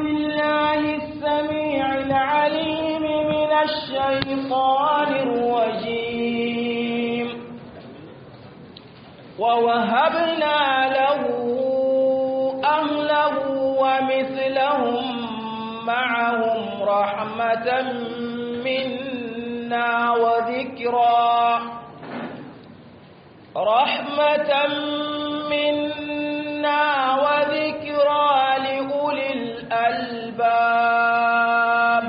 بالله السميع العليم من الشيطان الرجيم ووهبنا له أهله ومثلهم معهم رحمة منا وذكرى رحمة منا وذكرى لأولي الألباب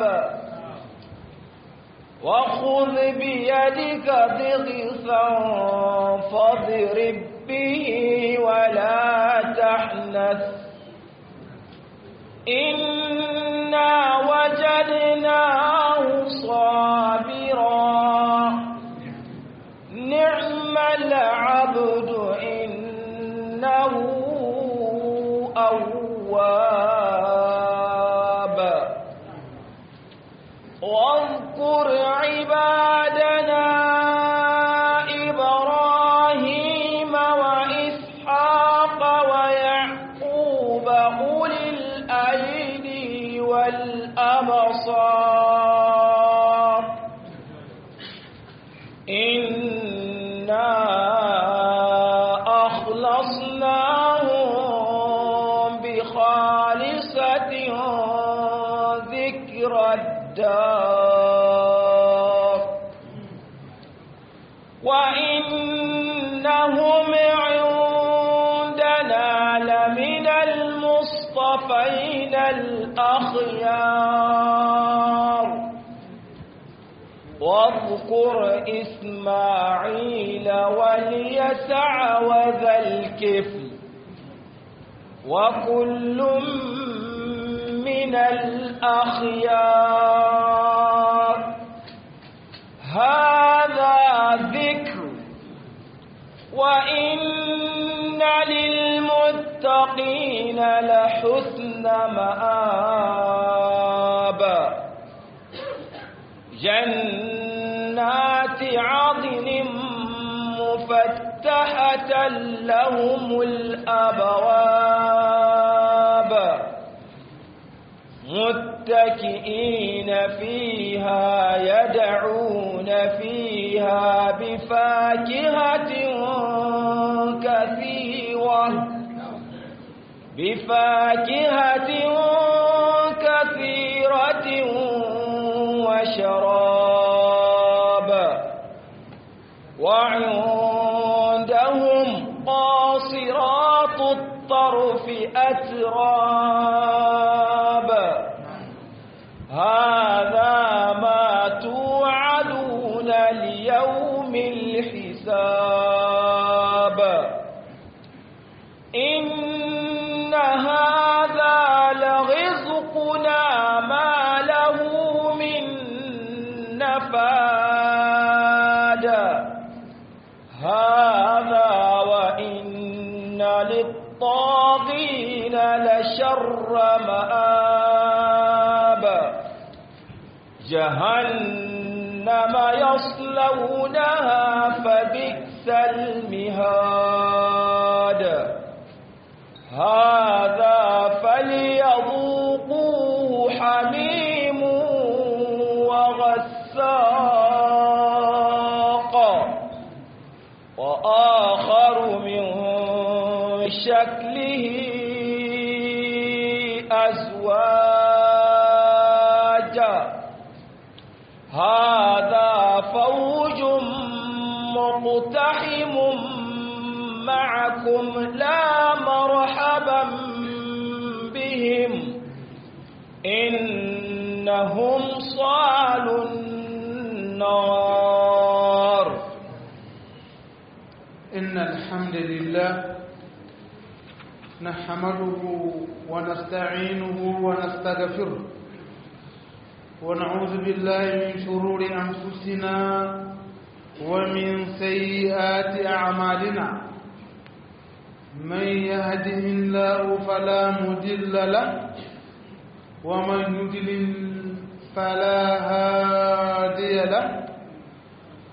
وخذ بيدك ضغثا فاضرب به ولا تحنث إنا وجدناه صابرا نعم العبد إنه أواب واذكر عبادنا إبراهيم وإسحاق ويعقوب أولي الأيدي والأبصار إنا أخلصناهم بخالصة ذكر الدار وإنهم عندنا لمن المصطفين الأخيار واذكر إسماعيل واليسع وذا الكفل وكل من الأخيار هذا ذكر وإن للمتقين لحسن مآب جنات عدن مفتحة لهم الأبواب متكئين فيها يدعون فيها بفاكهة كثيرة بفاكهة كثيرة وشراب وعندهم قاصرات الطرف أتراب هذا ما توعدون ليوم الحساب إن هذا لرزقنا ما له من نفاد هذا وإن للطاغين لشر مآب جهنم يصلونها فبئس المهاد هذا فليذوقوه حميم وغساق وآخر من شكله أزواج هذا فوج مقتحم معكم لا مرحبا بهم إنهم صالوا النار إن الحمد لله نحمده ونستعينه ونستغفره ونعوذ بالله من شرور أنفسنا ومن سيئات أعمالنا من يهده الله فلا مضل له ومن يضلل فلا هادي له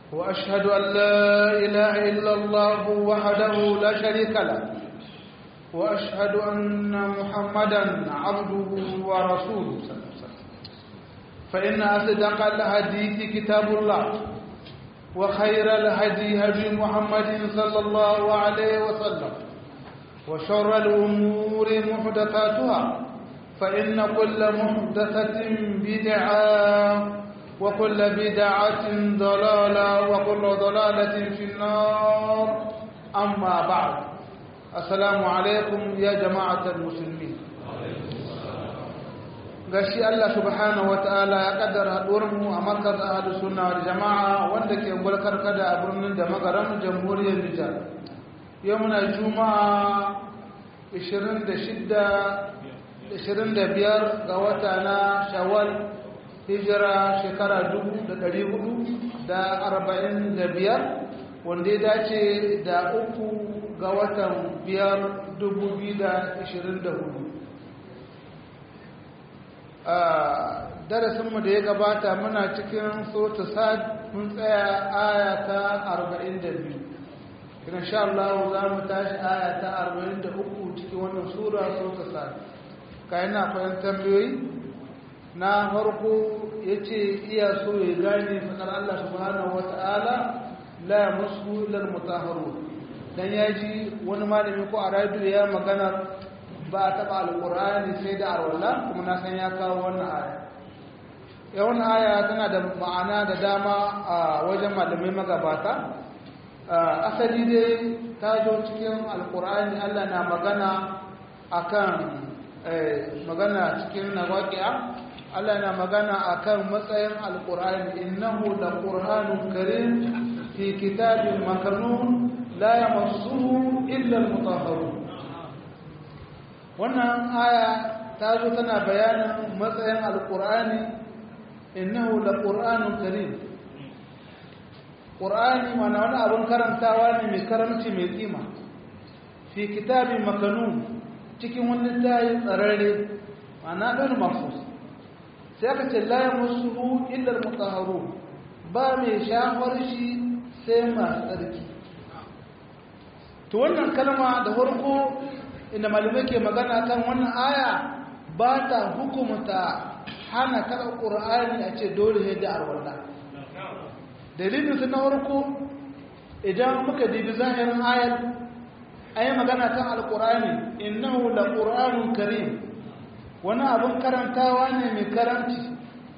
وأشهد أن لا إله إلا الله وحده لا شريك له وأشهد أن محمدا عبده ورسوله صلى الله عليه وسلم فإن أصدق الحديث كتاب الله وخير الهدي هدي محمد صلى الله عليه وسلم وشر الأمور محدثاتها فإن كل محدثة بدعة وكل بدعة ضلالة وكل ضلالة في النار أما بعد السلام عليكم يا جماعة المسلمين gashi Allah subhanahu wataala ya kaddara haɗuwarmu a markaz ahlus sunna wal jama'a wanda ke gulkar kada a birnin da magaran jamhuriyar Nijar yau muna juma'a 26 25 ga wata na Shawwal hijira shekara 1445 wanda ya dace da uku ga watan biyar 2024 a darasinmu da ya gabata muna cikin sota sad mun tsaya aya ta 42 kiran sha Allah za mu tashi aya ta 43 cikin wannan sura sota sad kayan na kwayan tambayoyi na farko ya ce iya so ya gane fakar Allah subhanahu wa ta'ala la musu ilal mutaharu dan ya ji wani malami ko a radio ya magana ba a taɓa alƙur'ani sai da arwala kuma na san ya kawo wannan aya ya wannan aya tana da ma'ana da dama a wajen malamai magabata asali dai ta zo cikin alƙur'ani Allah na magana akan magana cikin nawaqi'a Allah na magana akan matsayin alƙur'ani innahu laqur'anun karim fi kitabin makanun la yamassuhu illa al-mutahharun wannan aya ta zo tana bayanin matsayin alƙur'ani innahu laqur'anun karim ƙur'ani mana wani abin karantawa ne mai karamci mai kima fi kitabin makanun cikin wani tayi tsararre mana ɗan mafus sai aka ce la musu illar mutahharu ba mai shafar shi sai masu tsarki to wannan kalma da farko inda malamai ke magana kan wannan aya ba ta hukumta hana kada ƙur'ani a ce dole ne da arwallah dalilin su na farko idan muka dibi zahirin ayar a yi magana kan alƙur'ani innahu la ƙur'anun karim wani abin karantawa ne mai karanci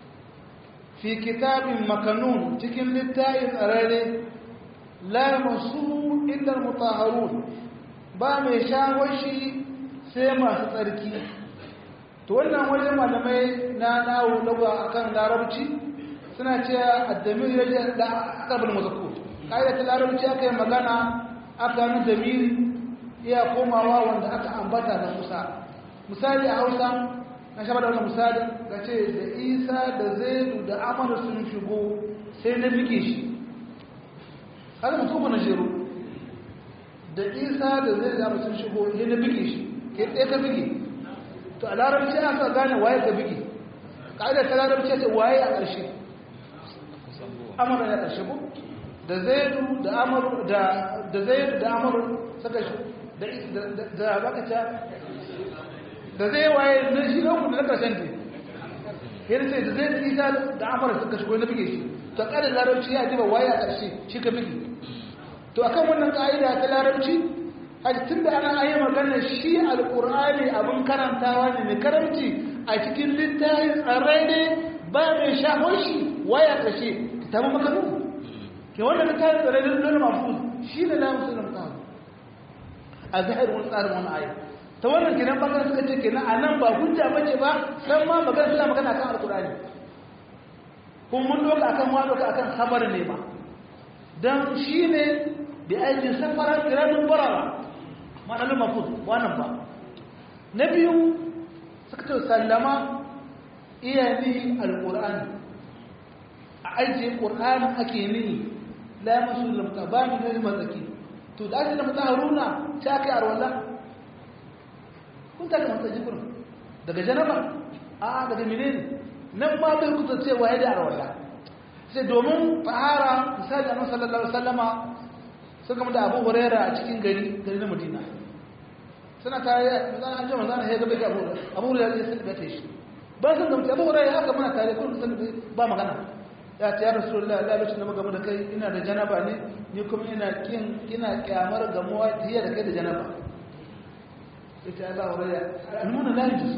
fi kitabin makanun cikin littayin tsararre la masu illar mutaharun ba mai shawashi sai masu tsarki to wannan wajen malamai na nawo lagwa akan larabci suna cewa addamir ya da akabul mazkur kaida ta larabci aka yi magana aka yi damiri iya komawa wanda aka ambata da kusa misali a hausa na shaba da wannan misali ga ce da isa da zaidu da amadu sun shigo sai na bige shi kada mutum na shiru da isa da zai zama sun shigo ne na bige shi ke ɗaya ka bige to a larabci aka gane waye ka bige ƙa'idar ta larabci ce waye a ƙarshe amara ya ƙarshe ko da zaidu da amaru da da zaidu da amaru suka shi da da baka ta da zai waye na shi na kuma na ƙarshen ne yana ce da zaidu isa da amaru suka shigo na bige shi to ƙa'idar larabci ya ji ba waye a ƙarshe shi ka bige to akan wannan ka'ida ta larabci tun da ana ayi magana shi alkur'ani abin karantawa ne mai karanci a cikin littafin tsarrai ne ba mai shafon shi waya ƙashe kitabun makanu ke wannan littafin tsarrai ne lullu mafuz shi ne na musulun tsaro a zahir wani tsarin wani ayi ta wannan kenan bangaren suka ce kenan a nan ba hujja bace ba san ma magana suna magana kan alkur'ani kuma mun doka akan ma doka akan khabar ne ba dan shi ne da aikin safarar kiranin barara ma'anar mafuz wannan ba na biyu suka ce sallama iya ni alƙur'ani a ajiye ƙur'ani ake ni la masu lamta ba ni gani matsaki to da ake da mata haruna ta aka yi arwallah kun ta ga matsaki kurin daga janaba a daga menene nan ma bai kusa cewa ya da arwallah sai domin fahara misali annabi sallallahu alaihi wasallama sun gama da Abu Huraira a cikin gari gari na Madina suna tare zan an jama zan ya gaba ga abu abu da ya sun da shi ba sun da abu da ya haka muna tare kun san ba magana ya ce ya rasulullah Allah lokacin da muka da kai ina da janaba ne ni kuma ina kin ina kyamar gamuwa tiya da kai da janaba ita Allah wuraya almuna la yajuz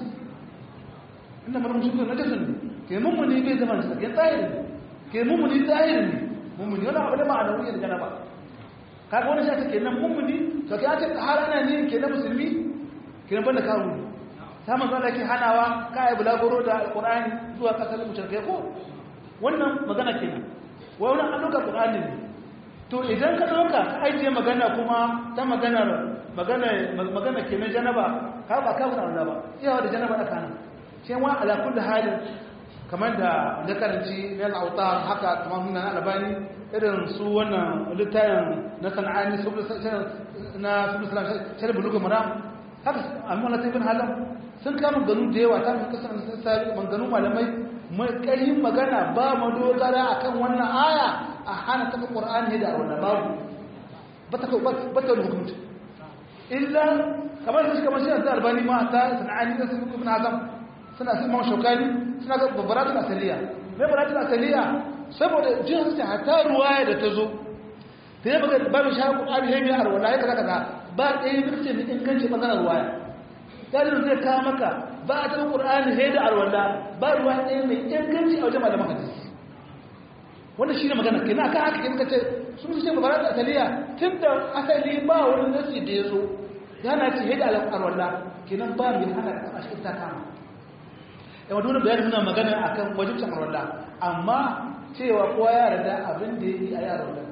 inda mun shi na kasan ke mun mun bai zaman sa ke tsayiri ke mun mun tsayiri ne mun mun yana abu da ma'anawi da janaba kaga wani shi take nan mun mun to kai ake harana ne ke na musulmi ke nan banda kawo ta manzo da ke hanawa kai bulagoro da alqur'ani zuwa kasar mushrikai ko wannan magana kenan wai wannan an dauka qur'ani ne to idan ka dauka ka ajiye magana kuma ta maganar magana magana kenan janaba ka ba ka wannan ba iyawa da janaba da kana sai wa ala kulli halin kamar da da karanci na al-awtar haka kamar mun na albani irin su wannan littayin na sana'ani su na su salam sai bulugu maram haka amma na tabbin halam sun kama ganu da yawa ta fi kasar sun sabi manganu malamai mai ƙarfin magana ba mu dogara akan wannan aya a hana taɓa ƙur'ani da wannan babu ba ta ba ta hukunci illa kamar su kamar shi da albani ma ta sana'ani da su ibn azam suna sun ma shaukani suna ga babaratun asaliya mai babaratun asaliya saboda jin su hatta ruwaya da ta zo ta yi baka ba mai shahar ƙur'ani ya biyar wala ya kaza kaza ba ɗaya birce mai inganci ɓangaren ruwaya dalilin zai kawo maka ba a taɓa ƙur'ani sai da arwala ba ruwa ɗaya mai inganci a wajen malaman hadisi wanda shi ne magana kenan akan haka kenan kace sun ce ba da asaliya tun da asali ba wani nasi da ya zo yana ce sai da arwala kenan ba mai hana a shi ta kama yawa dole bayani muna magana akan wajibcin arwala amma cewa kowa ya yarda abin da ya yi a yaron nan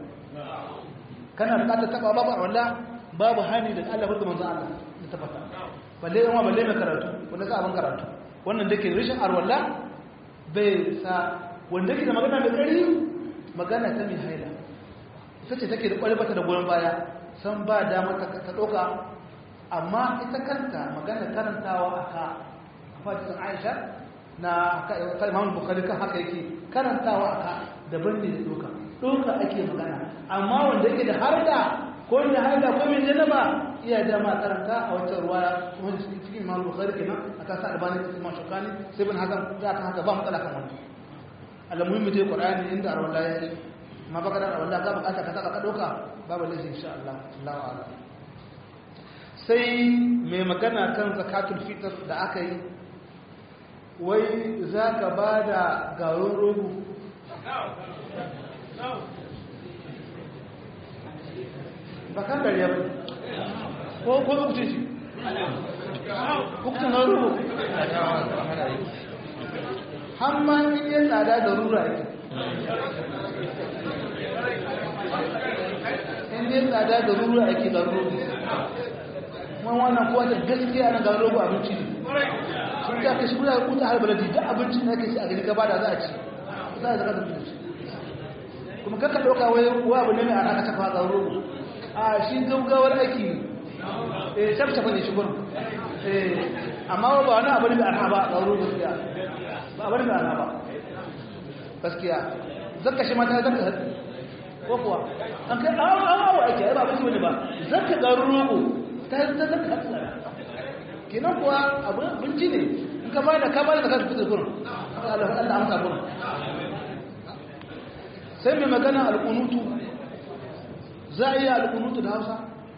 kana bukatar taba babu arwala babu hani da Allah barka manzo Allah da tabbata balle yawa balle mai karatu wanda ka abin karatu wannan dake rashin arwala bai sa wanda ke da magana mai kari magana ta mai haila ita ce take da kwalbata da goyon baya san ba damar ta ɗauka amma ita kanta magana karantawa a ka a fatisun aisha na ta imamu bukari kan haka yake karantawa a ka daban ne da ɗauka ɗauka ake magana amma wanda yake da har da ko da har da ko mai janaba iya dama karanta a wata ruwaya kuma cikin imamu bukari kenan a kan sa albani da imam shukani sai bin hakan za ka haka ba matsala kan wani alamuhimmi dai qur'ani inda arwala ya yi ma baka da arwala ka bukata ka saka ka dauka babu laifi insha Allah Allahu a'lam sai mai magana kan zakatul fitr da aka yi wai zaka bada garin rogo bakan dariya ba ko ko kuce shi kuce na rogo har ma in yi tsada da rura yake in yi tsada da rura yake da rogo wani wannan kowa da gaskiya na ga rogo abinci ne sun ta kashi kuna kuta har baladi duk abincin da ake shi a gari gaba da za a ci za a zaka da mutunci kuma kakka ɗauka wai wa abu ne mai ana ka tafa ga rogo a shi gaugawar aiki ne eh shafa ne shi gurin eh amma ba wani abu ne mai arha ba ga rogo gaskiya ba bari da ana ba gaskiya zakka shi mata zakka ko kuwa an kai an an awa ake ai ba bace wani ba zakka da rogo ta ta zakka kenan kuwa abin binci ne in ka bada ka bada zakka fitar gurin Allah Allah amsa gurin sai mai magana alqunutu za a yi alqunutu da Hausa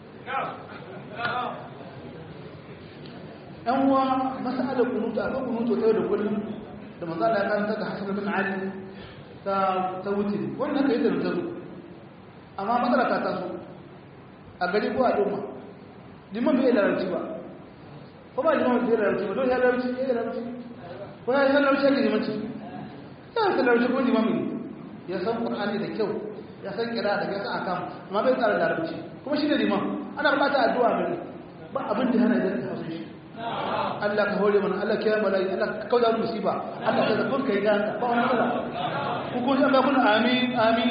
yan uwa masalar kunutu a kan kunutu ta yau da kullum da manzo Allah ya kanta da Hassan bin Ali ta ta wuce wannan kai da tazo amma matsala ta taso a gari ko a doma liman bai larabci ba ko ba liman bai larabci ba don ya larabci ya larabci ko ya san larabci ne liman ci ya san larabci ko liman ne ya san qur'ani da kyau ya san kira da ya san akam amma bai tsara larabci kuma shi ne liman ana bukata addu'a ne ba abin da hana da hausa shi Allah ka hore mana Allah kiyaye malai Allah ka kauda mu musiba Allah ka zakon kai ga ba wani matsala ku ko an ba kun amin amin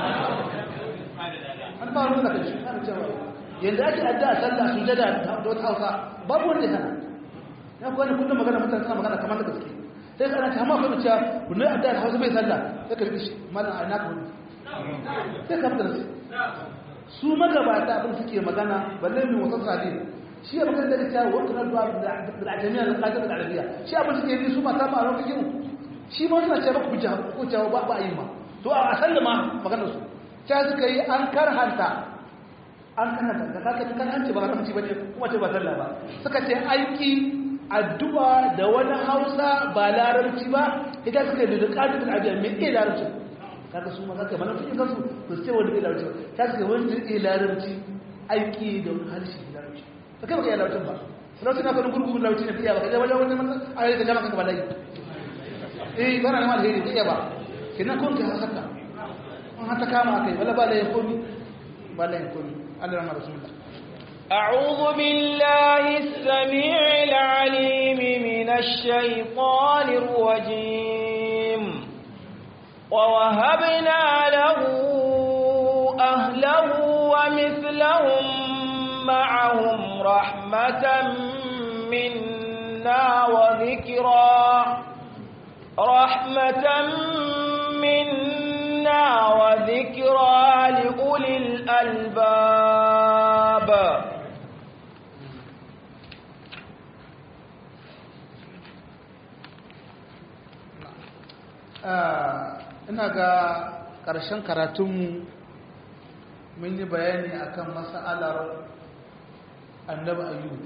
an ba wani matsala shi an cewa yanda ake addu'a sallah sujada da wata hausa babu wanda hana ya ko ne kullum magana mutane suna magana kamar da gaske sai kana ta ma kuma cewa kullum addu'a hausa bai sallah sai ka rikishi mallan a naka wani sai ka fita su magabata abin suke magana balle mai wasan sadi shi ya magana da cewa wata na duwa da ajamiya da qadir da arabiya shi abin da ke yi su mata ma ran fikiru shi ma suna cewa ku ja ku cewa ba ba yi ma to a sallama maganar su ta suka yi an karhanta an karhanta da kaka kan hanci ba haramci bane kuma ce ba sallah ba suka ce aiki addu'a da wani Hausa ba larabci ba idan suka yi da qadir da arabiya me ke larabci kaga su ma kaka bana fikin kansu to ce wanda ke larabci ba ta suka wanda ke larabci aiki da harshe larabci ba kai baka yi larabcin ba larabci na kwanin gurgurin larabci na fiya ba kai wajen wani manzan a yi da jama kanka ba layi eh bana da malheri da iya ba kenan kun ka haka an hata kama kai wala ba layin komi ba layin komi Allah rahmar rasulullah أعوذ بالله السميع العليم من الشيطان الرجيم ووهبنا له أهله ومثلهم معهم رحمة منا وذكرى رحمة منا وذكرى لأولي الألباب ina ga ƙarshen karatunmu mun yi bayani akan mas'alar annabi ayyubu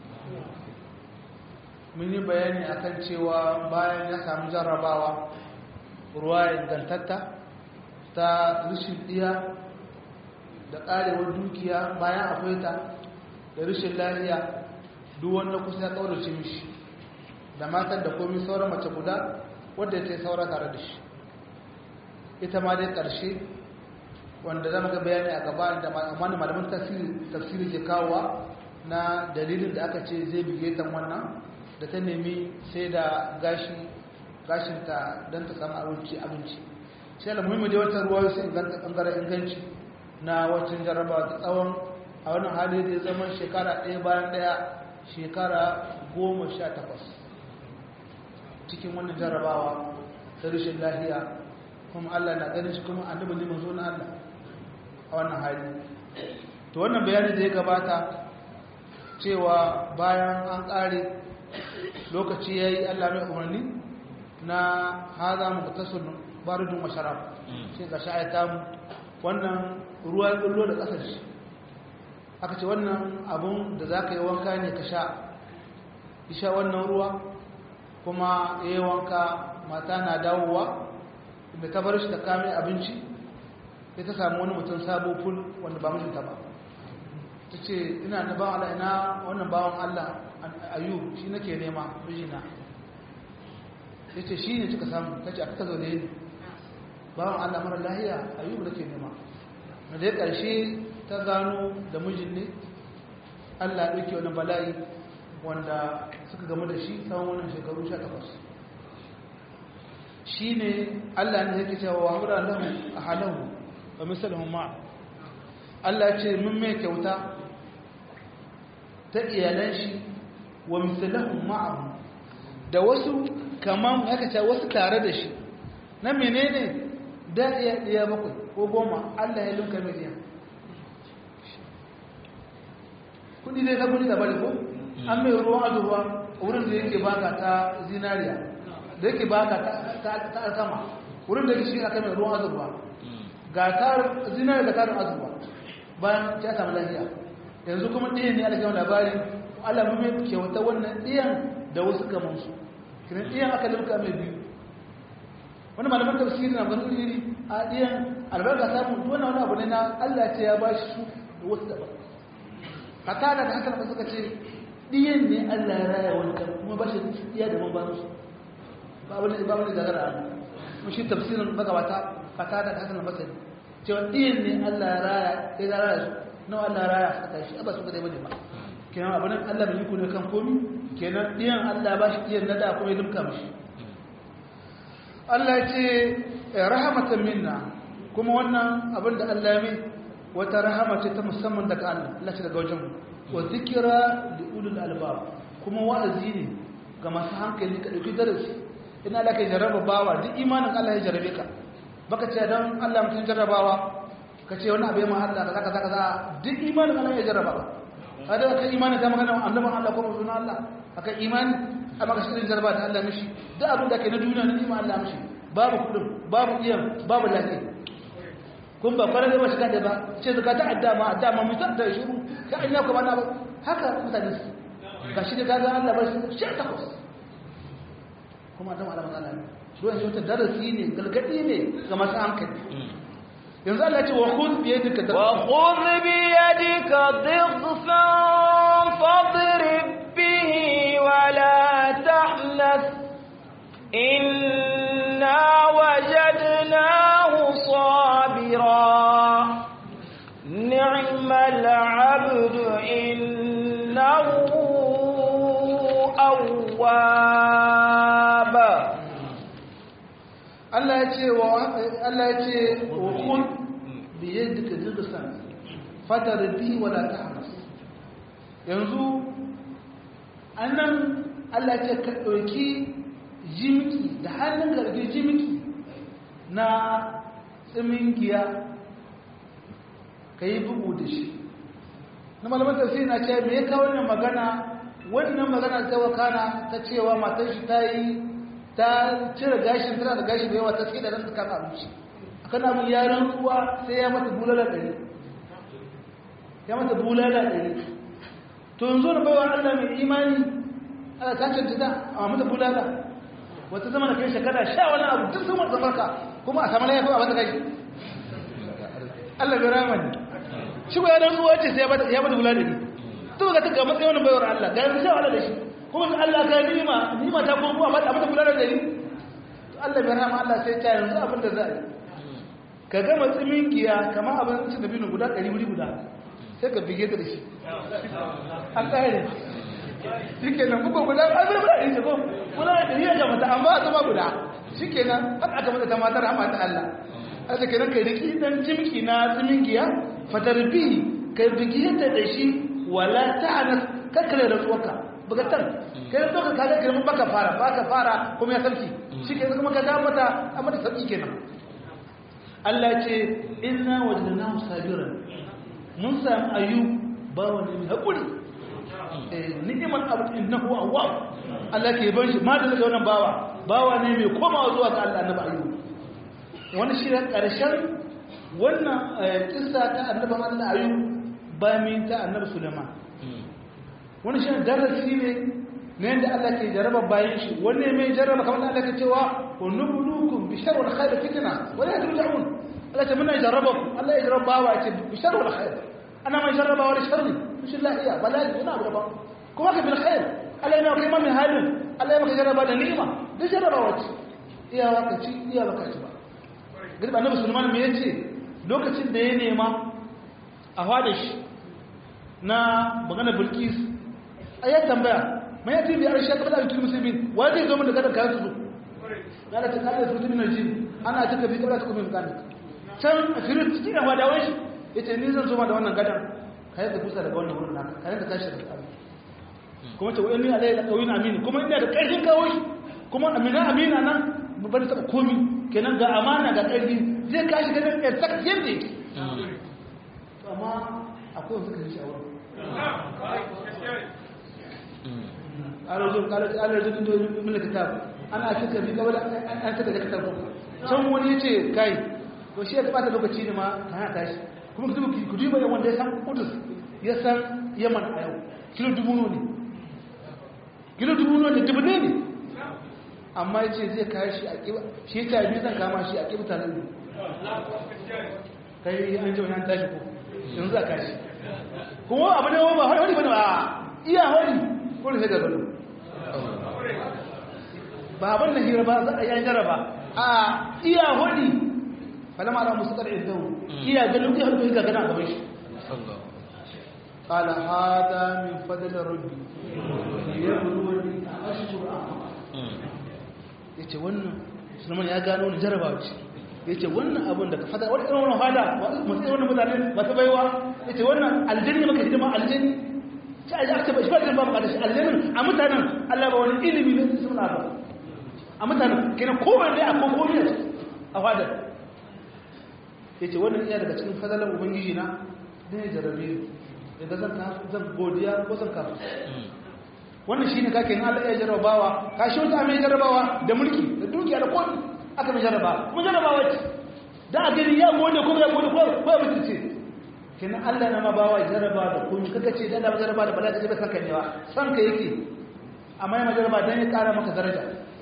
mun yi bayani akan cewa bayan ya samu jarrabawa ruwa ingantatta ta rishin ɗiya da ƙarewar dukiya bayan akwai ta da rishin lafiya duk wanda kusa ya ƙaurace mishi da matan da komi sauran mace guda wadda ta yi saura tare da shi ita ma dai ƙarshe wanda zama ga bayani a gaba da amma malamin tafsiri ke kawowa na dalilin da aka ce zai bige ta wannan da ta nemi sai da gashinta don ta samu abinci abinci sai da muhimmi da wata ruwa su inganta ɓangaren inganci na wacin jarrabawa ta tsawon a wannan hali da ya zama shekara ɗaya bayan ɗaya shekara goma sha takwas cikin wannan jarrabawa ta rashin lahiya kuma allah na ganin shi kuma annabi ne manzo na allah a wannan hali to wannan bayani da ya gabata cewa bayan an ƙare lokaci ya yi allah mai umarni na haza mu tasir baridun masharab shi ga sha'ayata mu wannan ruwa ya kullo da ƙasar shi aka ce wannan abun da za ka yi wanka ne ka sha isha wannan ruwa kuma ya yi wanka mata na dawowa da ta bar shi ta kame abinci sai ta samu wani mutum sabo ful wanda ba mijinta ba ta ce ina da bawan Allah ina wannan bawan Allah ayu shi nake nema mijina ya ce shi ne cika samu ta ce a kaka zaune ne bawan Allah mara lahiya ayu da ke nema na dai ƙarshe ta gano da mijin ne Allah ɗauke wani bala'i wanda suka gamu da shi tsawon wannan shekaru 18 shi ne Allah ne yake cewa wa hamra lahu ahalahu wa misalahum ma Allah ce mun mai kyauta ta iyalan shi wa misalahum ma'ahu da wasu kaman haka ce wasu tare da shi na menene da iya iya bakwai ko goma Allah ya lunka miliyan kudi dai na kudi da bari ko an mai ruwan azurwa wurin da yake baka ta zinariya da yake baka ta alkama wurin da yake shi aka mai ruwan azurwa ga tar zinariya da tarin azurwa bayan ta samu lafiya yanzu kuma ɗiyan ne alkama labari Allah mai kyauta wannan ɗiyan da wasu kamansu kiran ɗiyan aka limka mai biyu wani malaman tafsiri na ganin iri a ɗiyan albarka samun wannan wani abu ne na Allah ce ya ba shi su da wasu daban haka da haka suka ce ɗiyan ne Allah ya raya wancan kuma ba shi iya da ba musu ba wani ba wani gagara a kuma shi tafsirin magabata fata da hasan basari cewa ɗiyan ne Allah ya raya ya raya su nawa Allah ya raya suka tashi ba su ga dai bane ba kenan abu nan Allah bai yi ne kan komi kenan ɗiyan Allah ba shi ɗiyan na da kuma ya limka mishi Allah ya ce rahamatan minna kuma wannan abin da Allah ya mai wata rahama ce ta musamman daga Allah Allah ce daga wajen wa zikira da ulul albab kuma wa'azi ne ga masu hankali ka dauki darasi ina Allah kai jarraba bawa duk imanin Allah ya jarrabe ka baka ce dan Allah mutun jarrabawa ka ce wani abu ya ma Allah kaza kaza kaza duk imanin Allah ya jarraba kada ka imani ta magana annaban Allah ko manzon Allah aka imani amma ka shirin jarba da Allah mishi duk abin da ke na duniya na nima Allah mishi babu kudin babu iyan babu lafiya kun ba kwarar da ba shiga da ba ce zaka ta adda ma adda ma mutar da shiru ka anya ko bana haka mutane su ga shi da gaga Allah ba shi shi takwas kuma adam Allah magana ne ruwan shi wata darasi ne galgadi ne ga masu hankali yanzu Allah ce wa khudh bi yadika wa khudh bi yadika dhighfan fadrib bihi wa la tahnas inna wajadnahu sabira ni'mal 'abdu innahu awwab Allah ya ce wa Allah ya ce wa kun bi yadika dirsan fatar bi wala tahmas yanzu annan Allah ya ce ka dauki jimki da hannun garbi jimki na tsimingiya kai bugu da shi na malaman tafsiri na ce me ya kawo wannan magana wannan magana ta wakana ta cewa matar shi ta yi ta cire gashin tana da gashi da yawa ta tsaye da ran kan abinci akan abin ya rantsuwa sai ya mata bulala ɗari ya mata bulala ɗari to yanzu da baiwa Allah mai imani ala ta cancanta a mata bulala wata zama da kai shekara sha wani abu duk sun wata farka kuma a samu laifin a mata gashi Allah bai rama ne shi ko ya rantsuwa ce sai ya mata bulala ɗari to ga ta ga matsayin wani baiwar Allah ga yanzu sha wani da shi kuma ga Allah ka nima nima ta kuma amma da mata gudanar da ni to Allah bai rahama Allah sai ta yanzu abin da za a yi ka gama tsimin giya kamar abin cin da binu guda ɗari wuri guda sai ka bige ta da shi an ƙare shi kenan kuka guda an zai guda ɗari ko guda ɗari ya jamata amma a zama guda shi kenan har aka mata ta matar hama ta Allah a ta kenan kai riki dan jimki na tsimin giya fatar bi kai bige ta da shi wala ta'anas kakkare da tsoka bugatar kai da tsoka kaga girman baka fara baka fara kuma ya sarki shi ke kuma ka ga mata a mata sarki kenan Allah ce inna wajadnahu sabiran mun samu ayyub bawa ne mai hakuri eh ni'mal abd innahu awwab Allah ke ban shi ma da daga wannan bawa bawa ne mai komawa zuwa ga Allah annabi ayyub wani shi ne karshen wannan kissa ta annabi Allah ayyub bayan min ta annabi Sulaiman wani shi darasi ne na yadda Allah ke jaraba bayan shi wanne mai jaraba kamar da Allah ke cewa wa nubluukum bi sharri wal khair fitna wa la turja'un Allah ce muna jaraba ku Allah ya jaraba wa ce bi sharri wal khair ana mai jaraba wa sharri shi Allah iya bala'i ina abu daban kuma ka bil khair Allah yana kai min halin Allah ya maka jaraba da ni'ima duk jaraba wace iya waka ci iya baka ci ba gaba annabi Sulaiman me yace lokacin da ya nema a hada shi na magana Bilkis ayat tambaya mai yati bi arsha kabla an tulmusi bin wa zai zo mun da kada kayan su kada ta kada su tumin jin ana taka bi kabla ta kuma kan can firin cikin da wadawan shi yace ni zan zo ma da wannan gadan kai ka kusa daga wannan wurin naka kai ka tashi daga abin kuma ta wani alai da kawin amini kuma ina da karfin kawo shi kuma amina amina nan ba da taba komi kenan ga amana ga karfi zai kashi gadan ya saka yadda yake amma akwai wasu kan shi a wurin arzikin arzikin domin mila kitab ana cika bi gaba an cika da kitab can wani ya ce kai to shi ya bata lokaci ne ma ta hana tashi kuma ku ku duba da wanda ya san kudus ya san yaman a yau kilo dubu ne kilo dubu ne dubu ne ne amma ya ce zai kayi shi a kiba shi ta biyu zan kama shi a kiba tanar ne kai an ji wani an tashi ko yanzu za kashi kuma abu ne ba hari bane ba iya hari ko ne sai ga gado ba abin da hira ba za a yi jaraba a iya hudi falama ala musu kar idan iya ganin iya hudi ga gana gaban shi qala hada min fadl rabbi yabluwani ashkur yace wannan sunan ya gano ni jarabawa ce yace wannan abin da ka fada wani irin wannan hada mutum wannan mutane masu baiwa yace wannan aljanni maka hidima aljanni sai a aka shi ba da babu kada shi aljannin a mutanen Allah ba wani ilimi ne su suna ba a mutanen kenan kowanne a kokomi a fadar yace wannan iya daga cikin fadalan ubangiji na da ya jarabe daga zan zan godiya ko zan kafa wannan shine kake in Allah ya jarrabawa ka shi wata mai jarrabawa da mulki da dukiya da kodi aka mai jarrabawa kuma jarrabawa ce da a gani ya gode ko ya gode ko ko ya mutunce kenan Allah na ma bawa jarrabawa da komai kaga ce dan da jarrabawa da bala da jiba kanka ne wa san ka yake amma ya jarrabawa dan ya kara maka daraja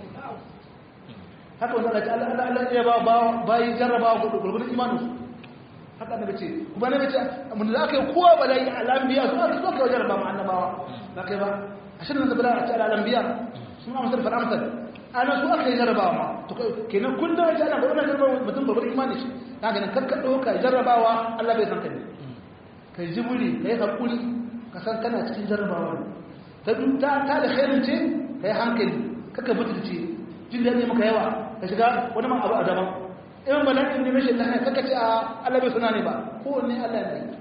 haka wannan Allah Allah Allah ya ba bayi jarrabawa gurgurun imanu haka da bace kuma ne bace mun da aka yi kowa bala'i al-anbiya su aka so ka jarraba mu annabawa ba kai ba ashirin da zabila a ce al'ambiya sun amsar fara amsar ana su aka yi jarrabawa ma to kenan kun da wace ana gwamnati jarrabawa mutum babbar imani shi ta ganin karka ɗauka jarrabawa allah bai san ka ne ka yi jimuri ka yi haƙuri ka san kana cikin jarrabawa ta ta ta da khairin ce ka yi hankali kaka butulce jin da ne maka yawa ka shiga wani man abu a daban in bala'in ne rashin lafiya kaka ce a allah bai suna ne ba kowanne allah ne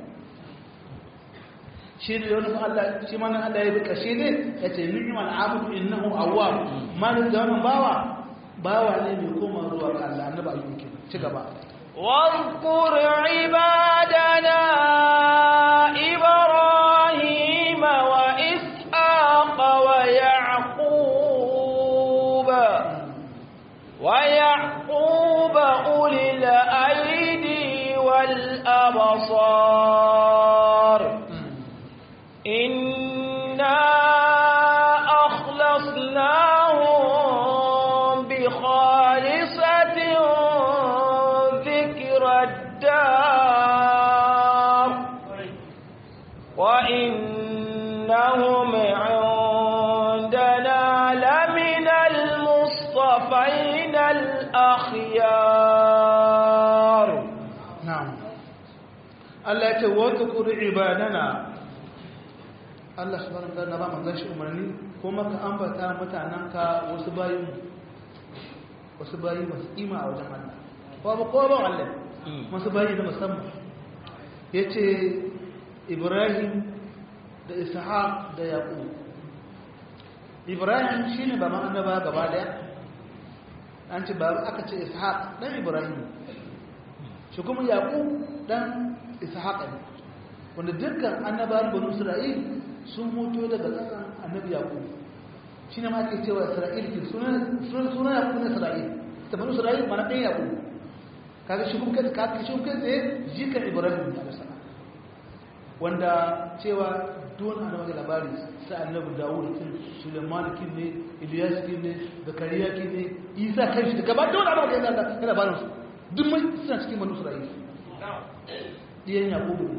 shi ne wani Allah shi ma Allah ya bi kashe ne ya ce ni'mal abdu innahu awwab malin da wannan bawa bawa ne mai koma zuwa ga Allah annabi ayyuka ke ci gaba واذكر عبادنا إبراهيم وإسحاق ويعقوب ويعقوب أولي الأيدي والأبصار إنا أخلصناهم بخالصة ذكر الدار وإنهم عندنا لمن المصطفين الأخيار نعم الله يتوذكر عبادنا Allah subhanahu wa ta'ala ba manzon shi umarni kuma ka ambata mutananka wasu bayin wasu bayi masu kima a wajen Allah ko ba ko ba Allah wasu bayi da musamman yace Ibrahim da Ishaq da Yaqub Ibrahim shine ba ma annaba gaba daya an ce ba aka ce Ishaq dan Ibrahim shi kuma Yaqub dan Ishaq ne wanda dukkan annabawan banu Isra'il sun mutu daga ƙasan annabi yaƙub shi ne ma ake cewa isra'il ke sunan yaƙub na isra'il ta banu isra'il mana ɗaya yaƙub kaga shi kuma kai shi kuma tsaye jikan ibrahim da alasa wanda cewa don ana maka labari sa annabi dawud kin suleiman kin ne ilyas kin ne zakariya kin ne isa kan shi da gaba da wani abu da yana da labarin su duk mai suna cikin banu isra'il ɗiyan yaƙub ne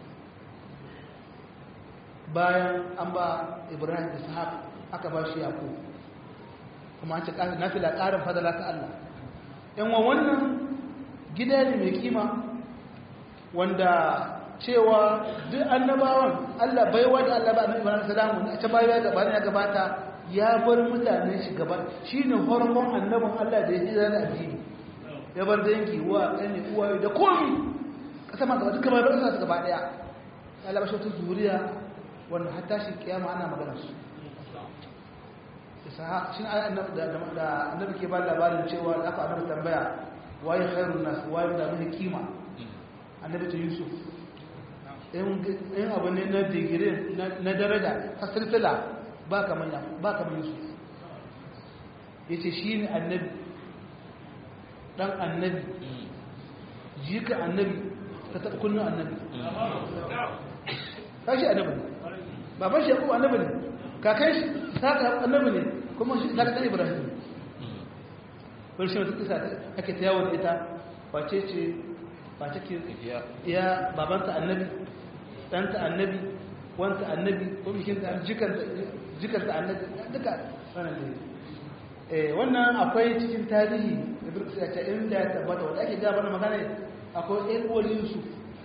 bayan an ba ibrahim ishaq aka ba shi yaƙo kuma an ce na fila ƙarin fadala ta allah yan wa wannan gida ne mai kima wanda cewa duk annabawan allah baiwa da allah ba annabi ibrahim salamu a can baya gaba ya gabata ya bar mutane shi gaba shi ne hormon annabin allah da ya ji zana addini ya bar dangi wa ƙani uwa da komi ƙasa ma gaba duka bai bar su gaba ɗaya ya labashe wata zuriya wanda hatta shi kiyama ana magana su shi da annabi ke ba labarin cewa da aka annabi tambaya waye khairun nas waye da mun kima annabi ta yusuf in abu ne na digiri na daraja ta silsila ba kamar ya ba kamar yusuf yace shine annabi dan annabi jika annabi ta taɓa kullun annabi kashi annabi ne baban shi yaƙubu annabi ne kakan shi saka annabi ne kuma shi saka ɗan ibrahim ne wani shi wata kisa ake ta yawon ita wace ce wace ke ya babanta annabi ɗanta annabi wanta annabi ko bikinta jikanta annabi duka wannan ne wannan akwai cikin tarihi da birkis ya ce inda ya tabbata wanda ake gaba na magana akwai ɗan uwar yusuf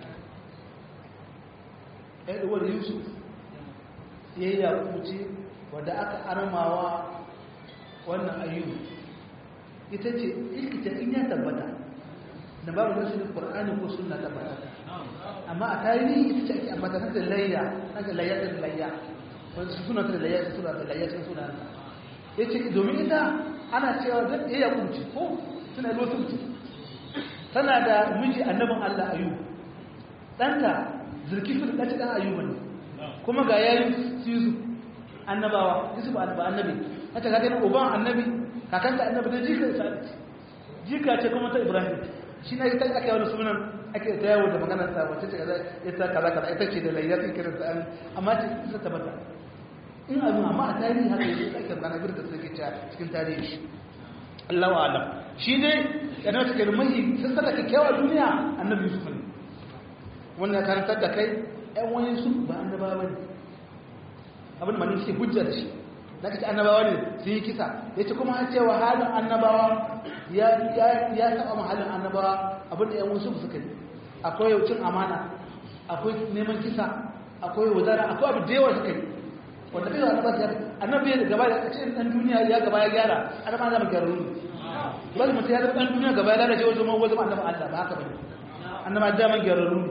ɗan uwar yusuf ya yi yakuci wadda aka armawa wannan ayyubu ita ce ilkita in ya tabbata da babu nasu da ƙwar'ani ko suna tabbata amma a tarihi ita ce ake ambata na da layya na da layya da layya wanda su suna da layya su suna da layya cikin suna ya ce domin ita ana cewa zan iya yakuci ko suna yi lotunci tana da miji annabin allah ayyubu ɗanta zulkifil ɗaci ɗan ayyuba ne kuma ga yayin su yusuf annabawa yusuf ba annabi hata ka gani uban annabi kakanta annabi da jika sa jika ce kuma ta ibrahim shi na ita aka yi wani sunan ake ta yawo da maganar ta wacce ce kaza ita kaza kaza ita ce da layyar kiran ta amma ce ita tabbata in abin amma a tarihi haka yi ake magana bir da suke cewa cikin tarihi Allahu a'lam shi dai yana take da mai sun saka kyakkyawa duniya annabi yusuf ne wannan karantar da kai ƴan wani su ba annabawa bane abin da manin suke hujja da shi da kace annabawa ne sun yi kisa yace kuma an cewa halin annabawa ya ya ya taba mahallin annabawa abin da ƴan wasu suka yi akwai cin amana akwai neman kisa akwai wazara akwai abu da yawa suka yi wanda kai wani ba su annabi da gaba da ce dan duniya ya gaba ya gyara annaba zama gyara ne wani mutum ya zama dan duniya gaba ya lalace wajen ma wajen annabi Allah ba haka bane annaba da man gyara ne